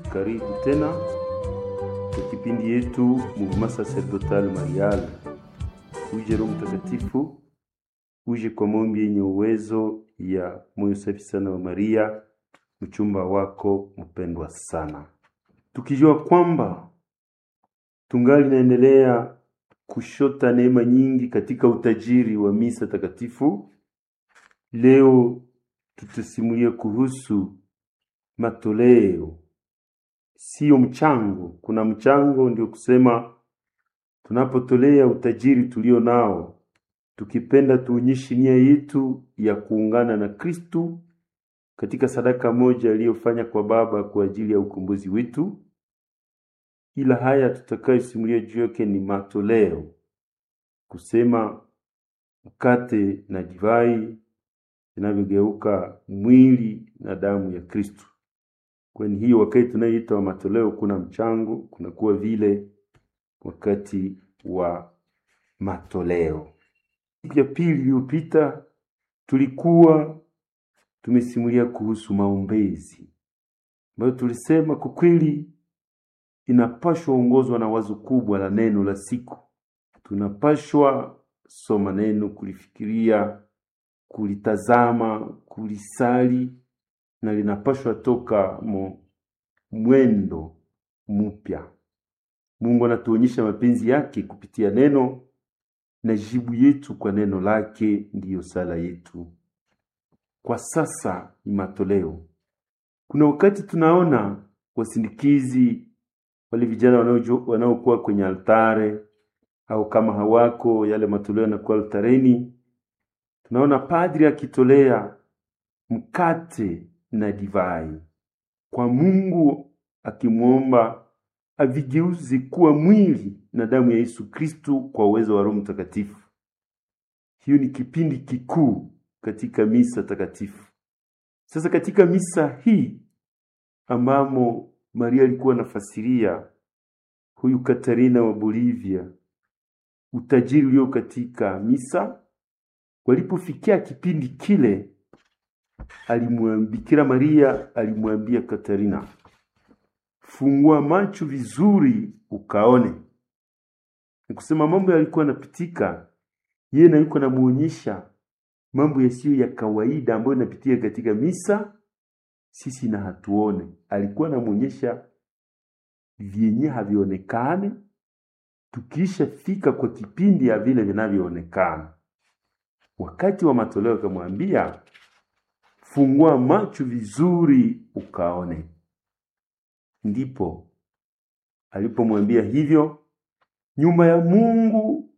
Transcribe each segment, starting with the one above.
Karibu tena kwa kipindi yetu Mouvement Sacerdotal Marial. Uje Roho Mtakatifu, uje kwa maombi yenye uwezo ya moyo safi sana wa Maria, mchumba wako mpendwa sana, tukijua kwamba tungali naendelea kushota neema nyingi katika utajiri wa misa takatifu. Leo tutasimulia kuhusu matoleo, sio mchango. Kuna mchango, ndio kusema tunapotolea utajiri tulio nao, tukipenda tuonyeshe nia yetu ya kuungana na Kristu katika sadaka moja aliyofanya kwa Baba kwa ajili ya ukombozi wetu. Ila haya tutakayosimulia juu yake ni matoleo, kusema mkate na divai vinavyogeuka mwili na damu ya Kristu. Kwani hiyo wakati tunayoita wa matoleo, kuna mchango, kunakuwa vile wakati wa matoleo. Siku ya pili iliyopita tulikuwa tumesimulia kuhusu maombezi ambayo tulisema kwa kweli inapashwa ongozwa na wazo kubwa la neno la siku. Tunapashwa soma neno, kulifikiria, kulitazama, kulisali na linapashwa toka mo mwendo mpya. Mungu anatuonyesha mapenzi yake kupitia neno na jibu yetu kwa neno lake ndiyo sala yetu. Kwa sasa ni matoleo. Kuna wakati tunaona wasindikizi wale vijana wanaojo- wanaokuwa kwenye altare au kama hawako yale matoleo yanakuwa altareni, tunaona padri akitolea mkate na divai kwa Mungu, akimwomba avigeuze kuwa mwili na damu ya Yesu Kristu kwa uwezo wa Roho Mtakatifu. Hiyo ni kipindi kikuu katika misa takatifu. Sasa katika misa hii ambamo Maria alikuwa anafasiria huyu Katarina wa Bolivia utajiri ulio katika misa, walipofikia kipindi kile, alimwambia Bikira Maria alimwambia Katarina, fungua macho vizuri ukaone. Ni kusema mambo yalikuwa yanapitika, yeye na yuko anamuonyesha mambo yasiyo ya kawaida ambayo inapitia katika misa, sisi na hatuone. Alikuwa anamuonyesha vyenye havionekane, tukiisha fika kwa kipindi ya vile vinavyoonekana. Wakati wa matoleo akamwambia, fungua macho vizuri ukaone. Ndipo alipomwambia hivyo, nyumba ya Mungu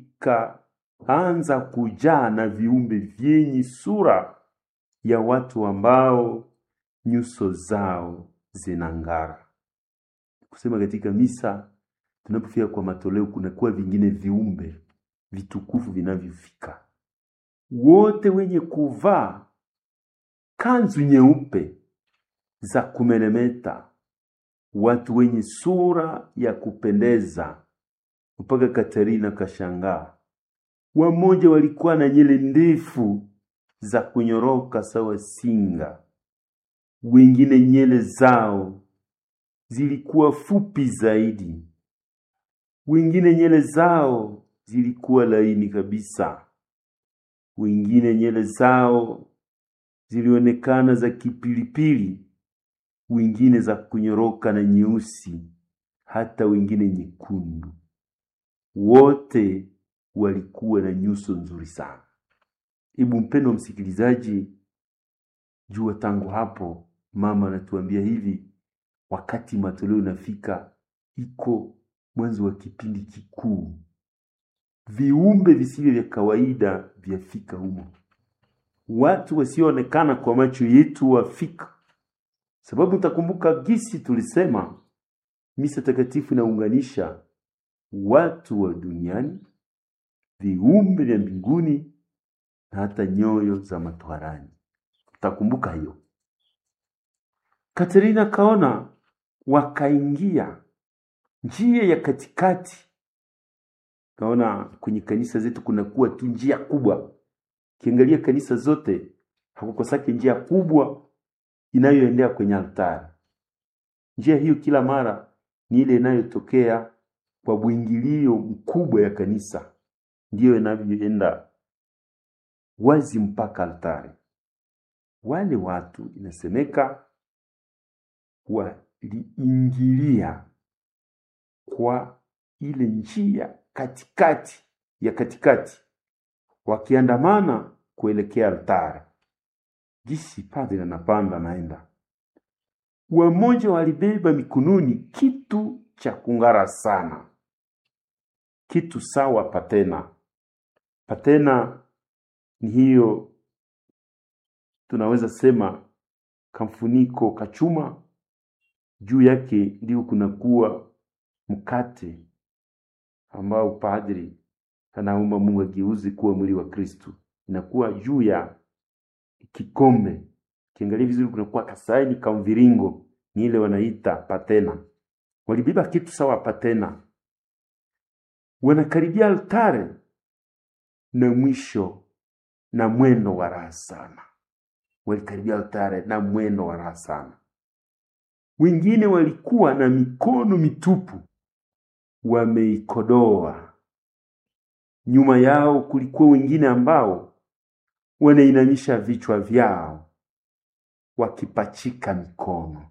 ikaanza kujaa na viumbe vyenye sura ya watu ambao nyuso zao zinang'ara. Kusema katika misa tunapofika kwa matoleo, kunakuwa vingine viumbe vitukufu vinavyofika, wote wenye kuvaa kanzu nyeupe za kumeremeta, watu wenye sura ya kupendeza, mpaka Katarina kashangaa. Wamoja walikuwa na nywele ndefu za kunyoroka sawa singa, wengine nywele zao zilikuwa fupi zaidi, wengine nywele zao zilikuwa laini kabisa, wengine nywele zao zilionekana za kipilipili, wengine za kunyoroka na nyeusi, hata wengine nyekundu. Wote walikuwa na nyuso nzuri sana. Hebu mpendo wa msikilizaji, jua tangu hapo mama anatuambia hivi, wakati matoleo inafika, iko mwanzo wa kipindi kikuu, viumbe visivyo vya kawaida vyafika humo, watu wasioonekana kwa macho yetu wafika. Sababu utakumbuka gisi tulisema misa takatifu inaunganisha watu wa duniani, viumbe vya mbinguni na hata nyoyo za matwarani. Utakumbuka hiyo. Katerina kaona wakaingia njia ya katikati. Kaona kwenye kanisa zetu kunakuwa tu njia kubwa. Kiangalia kanisa zote hakukosake njia kubwa inayoendea kwenye altari. Njia hiyo kila mara ni ile inayotokea kwa bwingilio mkubwa ya kanisa, ndiyo inavyoenda wazi mpaka altari. Wale watu inasemeka waliingilia kwa ile njia katikati ya katikati, wakiandamana kuelekea altari. Jinsi padri anapanda naenda, wamoja walibeba mikononi kitu cha kung'ara sana, kitu sawa patena. Patena ni hiyo tunaweza sema kamfuniko kachuma, juu yake ndio kunakuwa mkate ambao padri anaomba Mungu ageuze kuwa mwili wa Kristu, inakuwa juu ya kikombe. Kiangalia vizuri, kunakuwa kasaini ka mviringo, ni ile wanaita patena. Walibeba kitu sawa patena, wanakaribia altare na mwisho na mwendo wa raha sana. Walikaribia altare na mwendo wa raha sana. Wengine walikuwa na mikono mitupu, wameikodoa. Nyuma yao kulikuwa wengine ambao wanainamisha vichwa vyao wakipachika mikono,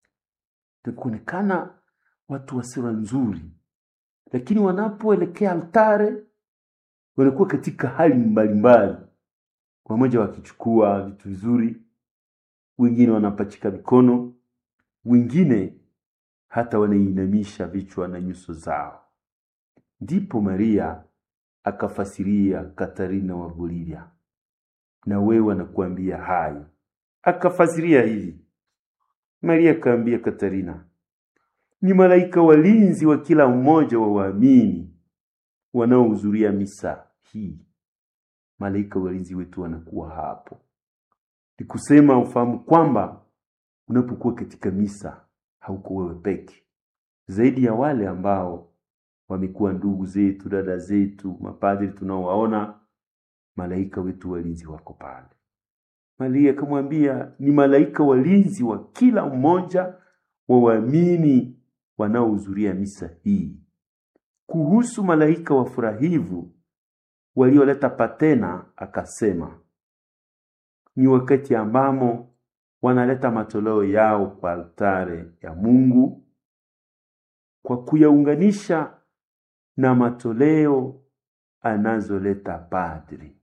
kuonekana watu wa sura nzuri, lakini wanapoelekea altare wanakuwa katika hali mbalimbali, wamoja wakichukua vitu vizuri, wengine wanapachika mikono, wengine hata wanainamisha vichwa na nyuso zao. Ndipo Maria akafasiria Katarina wa Bolivia, na wewe anakuambia hayo. Akafasiria hivi, Maria akaambia Katarina, ni malaika walinzi wa kila mmoja wa waamini wanaohudhuria misa hii. Malaika walinzi wetu wanakuwa hapo. Ni kusema ufahamu kwamba unapokuwa katika misa hauko wewe peke, zaidi ya wale ambao wamekuwa ndugu zetu, dada zetu, mapadri tunaowaona, malaika wetu walinzi wako pale. Maria akamwambia ni malaika walinzi wa kila mmoja wa waamini wanaohudhuria misa hii. Kuhusu malaika wafurahivu walioleta patena, akasema ni wakati ambamo wanaleta matoleo yao kwa altare ya Mungu kwa kuyaunganisha na matoleo anazoleta padri.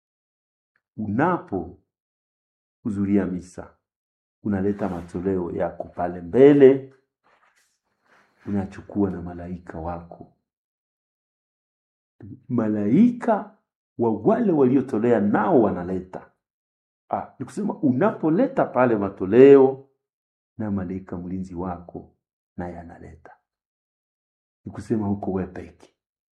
Unapo hudhuria misa, unaleta matoleo yako pale mbele, unachukua na malaika wako, malaika wa wale waliotolea nao wanaleta. Ah, ni kusema unapoleta pale matoleo na malaika mlinzi wako naye analeta, ni kusema huko wewe peke.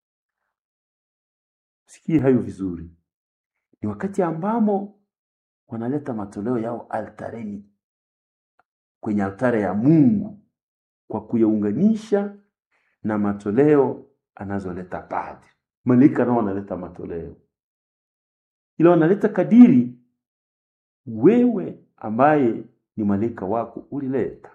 Sikie hayo vizuri, ni wakati ambamo wanaleta matoleo yao altareni, kwenye altare ya Mungu kwa kuyaunganisha na matoleo anazoleta padri. Malaika nao wanaleta matoleo, ila wanaleta kadiri wewe ambaye ni malaika wako ulileta.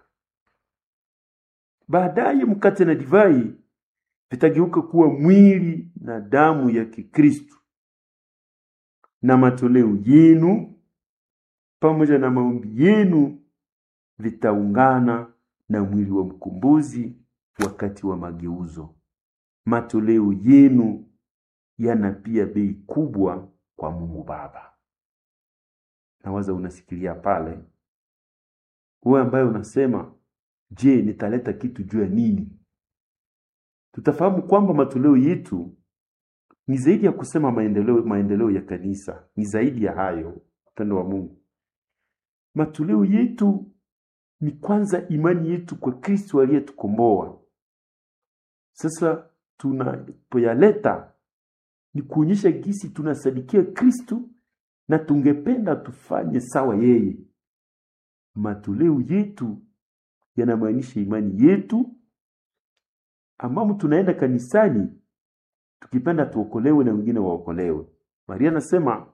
Baadaye mkate na divai vitageuka kuwa mwili na damu ya Kikristo, na matoleo yenu pamoja na maombi yenu vitaungana na mwili wa mkombozi wakati wa mageuzo. Matoleo yenu yana pia bei kubwa kwa Mungu Baba. Nawaza unasikilia pale, wewe ambaye unasema, je, nitaleta kitu juu ya nini? Tutafahamu kwamba matoleo yetu ni zaidi ya kusema maendeleo, maendeleo ya kanisa, ni zaidi ya hayo. Upendo wa Mungu, matoleo yetu ni kwanza imani yetu kwa Kristo aliyetukomboa. Sasa tunapoyaleta ni kuonyesha gisi tunasadikia Kristo na tungependa tufanye sawa yeye. Matoleo yetu yanamaanisha imani yetu, ambamo tunaenda kanisani tukipenda tuokolewe na wengine waokolewe. Maria anasema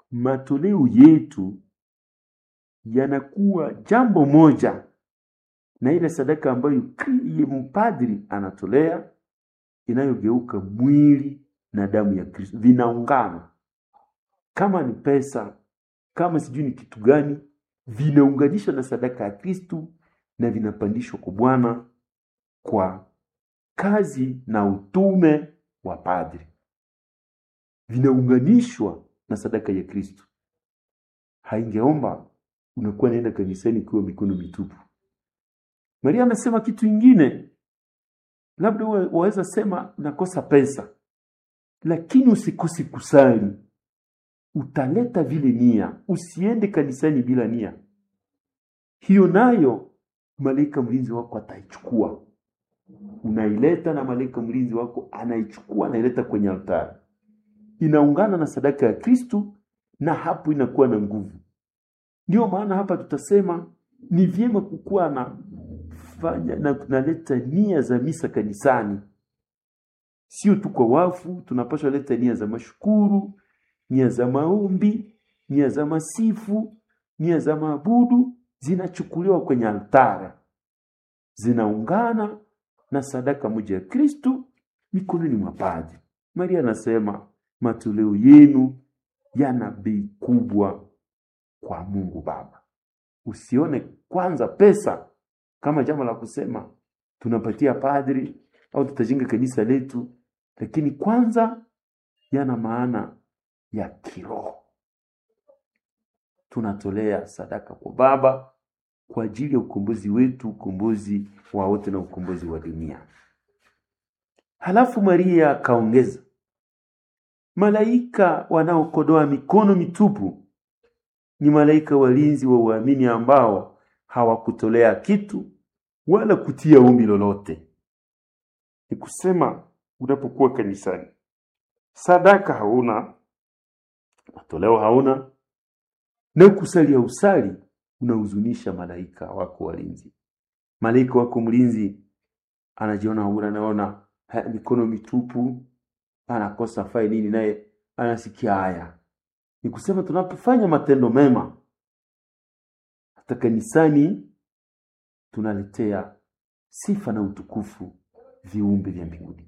matoleo yetu yanakuwa jambo moja na ile sadaka ambayo kri- mpadri anatolea inayogeuka mwili na damu ya Kristo, vinaungana. Kama ni pesa, kama sijui ni kitu gani, vinaunganishwa na sadaka ya Kristo na vinapandishwa kwa Bwana kwa kazi na utume wa padri, vinaunganishwa na sadaka ya Kristo. Haingeomba unakuwa naenda kanisani ukiwa mikono mitupu. Maria amesema kitu ingine, labda wa- waweza sema nakosa pesa, lakini usikose kusali, utaleta vile nia. Usiende kanisani bila nia, hiyo nayo malaika mlinzi wako ataichukua. Unaileta na malaika mlinzi wako anaichukua, anaileta kwenye altari, inaungana na sadaka ya Kristu, na hapo inakuwa na nguvu. Ndio maana hapa tutasema ni vyema kukuwa na fanya na tunaleta nia za misa kanisani, sio tu kwa wafu. Tunapaswa leta nia za mashukuru, nia za maombi, nia za masifu, nia za maabudu, zinachukuliwa kwenye altara, zinaungana na sadaka moja ya Kristu mikononi mwa padri. Maria anasema matoleo yenu yana bei kubwa kwa Mungu Baba. Usione kwanza pesa kama jambo la kusema tunapatia padri au tutajenga kanisa letu, lakini kwanza yana maana ya kiroho. Tunatolea sadaka kwa Baba kwa ajili ya ukombozi wetu, ukombozi wa wote na ukombozi wa dunia. Halafu Maria akaongeza, malaika wanaokodoa mikono mitupu ni malaika walinzi wa uamini ambao hawakutolea kitu wala kutia ombi lolote. Ni kusema unapokuwa kanisani, sadaka hauna, matoleo hauna, na kusali hausali, unahuzunisha malaika wako walinzi. Malaika wako mlinzi anajiona hura, anaona "Ha, mikono mitupu, anakosa fai nini, naye anasikia haya. Ni kusema tunapofanya matendo mema hata kanisani tunaletea sifa na utukufu viumbe vya mbinguni.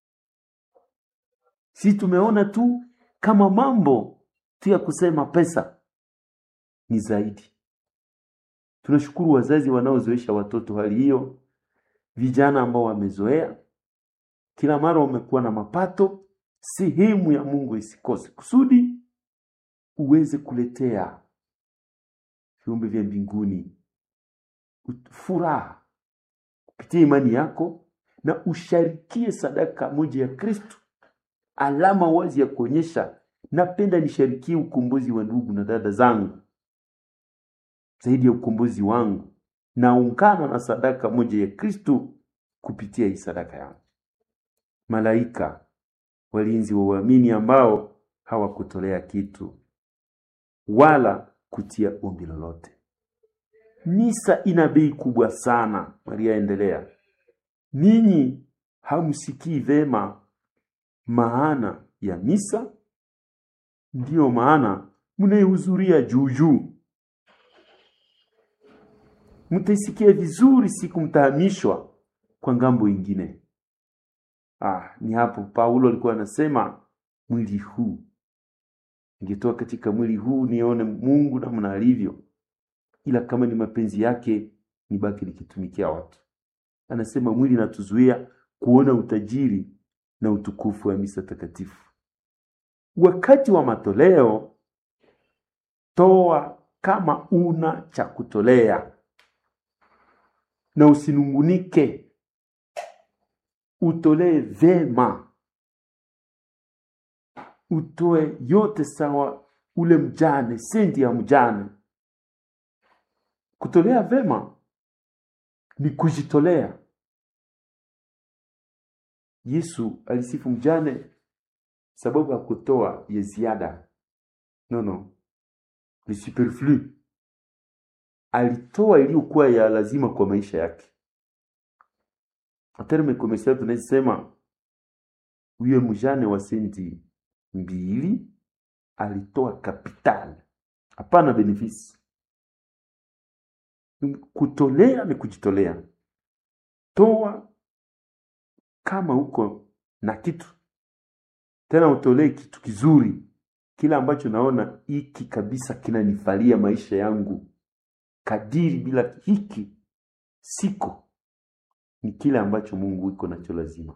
Si tumeona tu kama mambo tu ya kusema pesa ni zaidi. Tunashukuru wazazi wanaozoesha watoto hali hiyo, vijana ambao wamezoea kila mara wamekuwa na mapato. Sehemu ya Mungu isikose kusudi uweze kuletea viumbe vya mbinguni ut- furaha kupitia imani yako na usharikie sadaka moja ya Kristo, alama wazi ya kuonyesha napenda nisharikie ukombozi wa ndugu na dada zangu zaidi ya ukombozi wangu, naungana na sadaka moja ya Kristo kupitia hii sadaka yangu. Malaika walinzi wa uamini ambao hawakutolea kitu wala kutia ombi lolote. Misa ina bei kubwa sana. Maria endelea, ninyi hamsikii vema maana ya misa, ndiyo maana mnaihudhuria juu juu. Mtaisikia vizuri siku mtahamishwa kwa ngambo ingine. Ah, ni hapo Paulo alikuwa anasema mwili huu ningetoa katika mwili huu nione Mungu namna alivyo, ila kama ni mapenzi yake nibaki nikitumikia watu. Anasema mwili natuzuia kuona utajiri na utukufu wa misa takatifu. Wakati wa matoleo, toa kama una cha kutolea, na usinungunike, utolee vema, utoe yote sawa ule mjane, sendi ya mjane. Kutolea vema ni kujitolea. Yesu alisifu mjane sababu ya kutoa ya ziada. No, no, ni superflu. Alitoa iliyokuwa ya lazima kwa maisha yake. Terme commercial tunasema huyo mjane wa senti mbili alitoa kapitali, hapana benefisi. Kutolea ni kujitolea. Toa kama uko na kitu, tena utolee kitu kizuri, kile ambacho naona hiki kabisa kinanifalia maisha yangu kadiri, bila hiki siko, ni kile ambacho Mungu iko nacho lazima,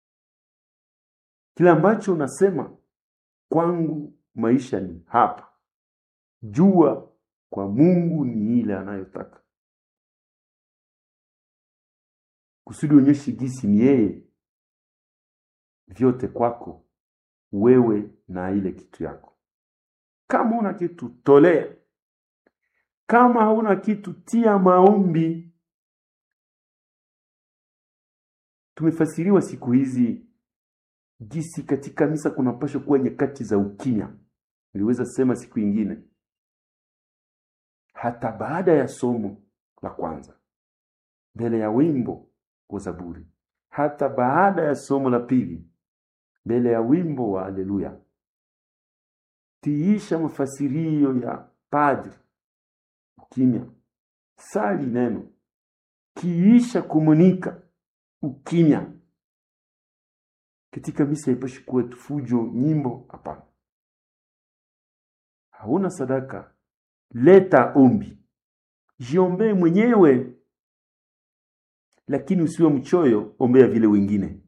kile ambacho unasema kwangu maisha ni hapa. Jua kwa Mungu ni ile anayotaka, kusudi onyeshe gisi ni yeye vyote kwako wewe na ile kitu yako. Kama una kitu tolea, kama hauna kitu tia maombi. Tumefasiriwa siku hizi gisi katika misa kunapaswa kuwa nyakati za ukimya. Niliweza sema siku ingine, hata baada ya somo la kwanza, mbele ya wimbo wa Zaburi, hata baada ya somo la pili, mbele ya wimbo wa Haleluya, tiisha mafasirio ya padri, ukimya. Sali neno, kiisha komunika, ukimya. Katika misa haipashi kuwa fujo, nyimbo, hapana. Hauna sadaka, leta ombi, jiombee mwenyewe, lakini usiwe mchoyo, ombea vile wengine.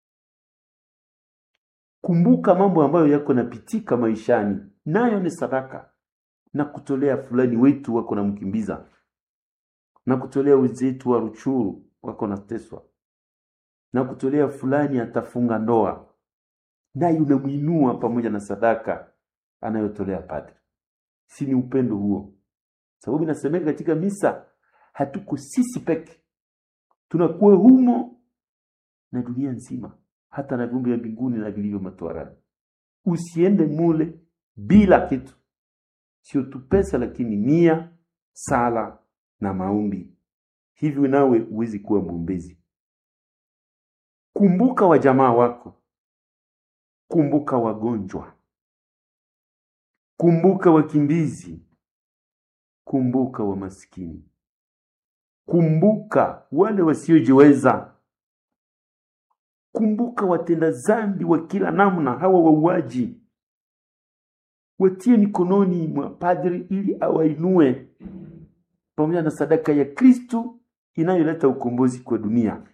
Kumbuka mambo ambayo yako napitika maishani, nayo ni sadaka. Na kutolea fulani wetu wako na mkimbiza, na kutolea wenzetu wa Ruchuru wako nateswa, na kutolea fulani atafunga ndoa, naye unamwinua pamoja na sadaka anayotolea padri. Si ni upendo huo? Sababu inasemeka katika misa, hatuko sisi peke, tunakuwa humo na dunia nzima, hata na viumbe vya mbinguni na vilivyo matwarani. Usiende mule bila kitu, sio tu pesa, lakini nia, sala na maombi. Hivyo nawe huwezi kuwa mwombezi. Kumbuka wajamaa wako, kumbuka wagonjwa, kumbuka wakimbizi, kumbuka wamaskini, kumbuka wale wasiojiweza, kumbuka watenda zambi wa kila namna, hawa wauaji, watie mikononi mwa padri ili awainue pamoja na sadaka ya Kristu inayoleta ukombozi kwa dunia.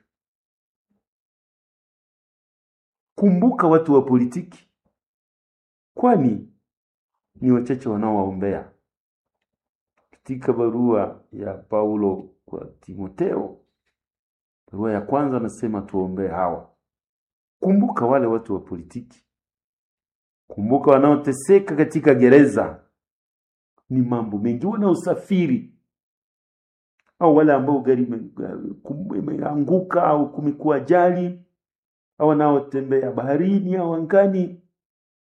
Kumbuka watu wa politiki, kwani ni wachache wanaowaombea. Katika barua ya Paulo kwa Timoteo, barua ya kwanza, anasema tuombee hawa. Kumbuka wale watu wa politiki, kumbuka wanaoteseka katika gereza, ni mambo mengi, wanaosafiri au wale ambao gari imeanguka au kumekuwa ajali au wanaotembea baharini au angani.